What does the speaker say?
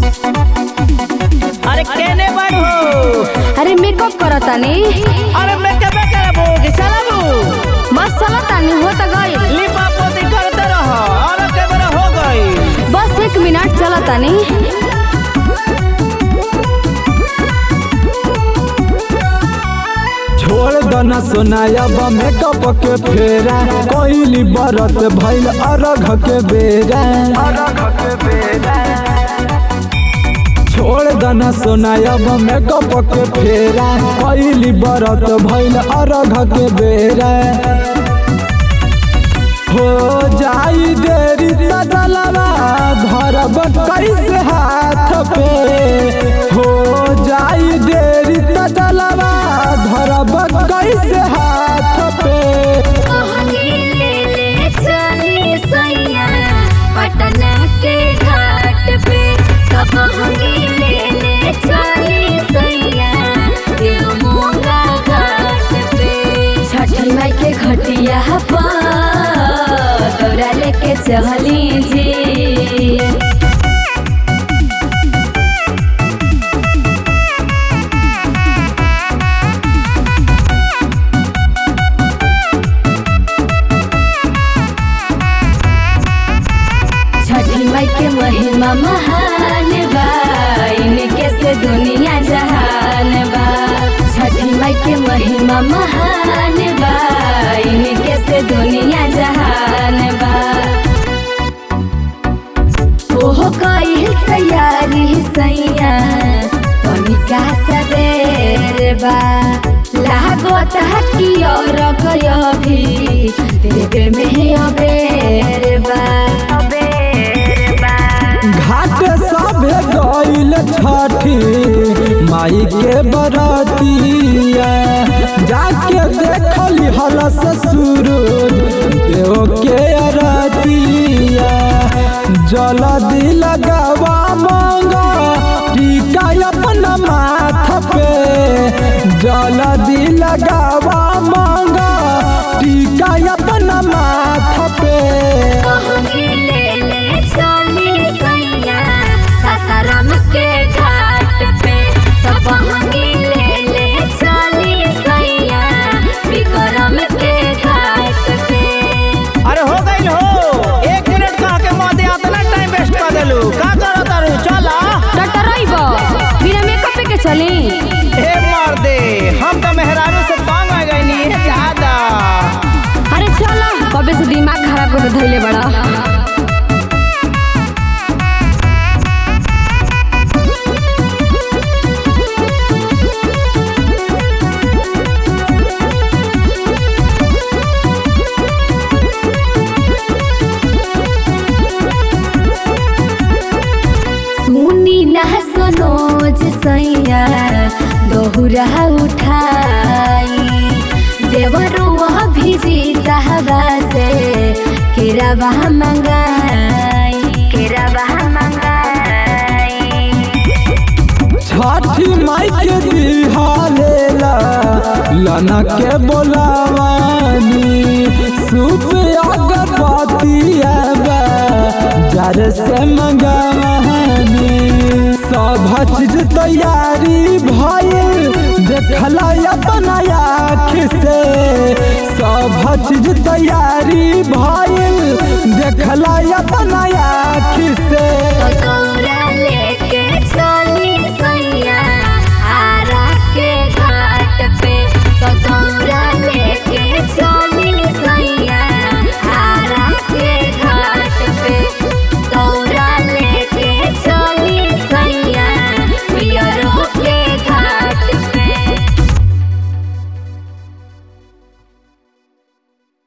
अरे केने बाड़ हो अरे मेकअप करतानी अरे मैं कबे करबो कि चलाबू बस चलतानी हो त गई लिपा पोती करते रहो और के बेरा हो गई बस एक मिनट चलतानी छोड़ दना सोनायब मेकअप के फेरा कोइली बरत भइल अरघ के बेरा छोड़ दना सोनायब मेकअप के फेरा कोइली बरत भइल अरघ के बेरा हो जाई देरी त जलवा धरब कैसे हाथ पे हो जाई देरी त जलवा धरब कैसे हाथ पे पटना के घाट पे कबहंगी ले ले चली सैया देवमोगा घाट पे छठी माई के घटिया पर दौरा लेके चली जी छठी माई के महिमा महान बा इनके से दुनिया जहान बा छठी माई के महिमा महान बा इनके से दुनिया जहान बा ओहो कई तैयारी सैया तनिका सवेर बा लागत हकी और गयो भी देवे में अबेर बा घाट सभे गइल छठी माई के बरतिया जाके देखली हल ससुर देव के अरतिया जलदी लगावा मांगा टीका अपना माथ पे जलदी लगावा मांगा टीका अपना माथ पे कहूँगी ले ले चली सैया सासाराम के घाट पे तो कहूँगी ले ले चली सैया विक्रम के घाट पे अरे हो गई हो एक मिनट कह के मदे इतना टाइम वेस्ट कर देलू का करो तारू चला टटरइब बिना मेकअप के चली हे मार दे हम तो मेहरारू से तंग आ गई नी ज्यादा अरे चलो कबे से दिमाग खराब कर धैले बड़ा सुनी ना सनोज सैया दोहुरा उठाई देवरुआ भिजी तहबा से केरावा मंगाई केरावा मंगाई छठी माई के दिहालेला लना के बोलावानी सूप अगरबत्ती आबा जार से मंगावानी सब चीज तैयारी भइल देखला अपना आँख से सब चीज तैयारी भइल देखला अपना आँख से तो